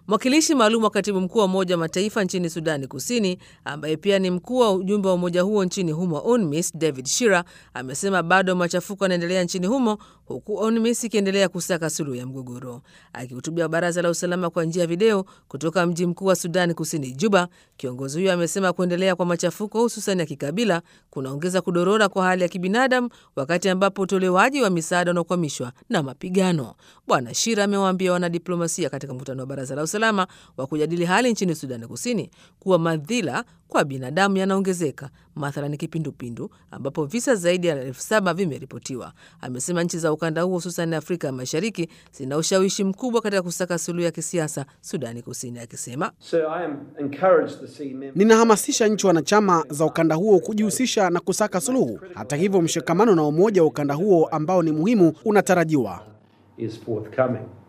Mwakilishi maalum wa katibu mkuu wa Umoja wa Mataifa nchini Sudani Kusini, ambaye pia ni mkuu wa ujumbe wa umoja huo nchini humo UNMISS, David Shira amesema bado machafuko yanaendelea nchini humo, huku UNMISS ikiendelea kusaka suluhu ya mgogoro. Akihutubia baraza la usalama kwa njia ya video kutoka mji mkuu wa Sudani Kusini, Juba, kiongozi huyo amesema kuendelea kwa machafuko hususan ya kikabila kunaongeza kudorora kwa hali ya kibinadamu, wakati ambapo utolewaji wa misaada unakwamishwa na mapigano. Bwana Shira amewaambia wanadiplomasia katika mkutano wa baraza la usalama wa kujadili hali nchini Sudani Kusini kuwa madhila kwa binadamu yanaongezeka, mathalani kipindupindu ambapo visa zaidi ya elfu saba vimeripotiwa. Amesema nchi za ukanda huo hususan Afrika ya Mashariki zina ushawishi mkubwa katika kusaka suluhu ya kisiasa Sudani Kusini, akisema Ninahamasisha nchi wanachama za ukanda huo kujihusisha na kusaka suluhu. Hata hivyo, mshikamano na umoja wa ukanda huo ambao ni muhimu unatarajiwa. is forthcoming.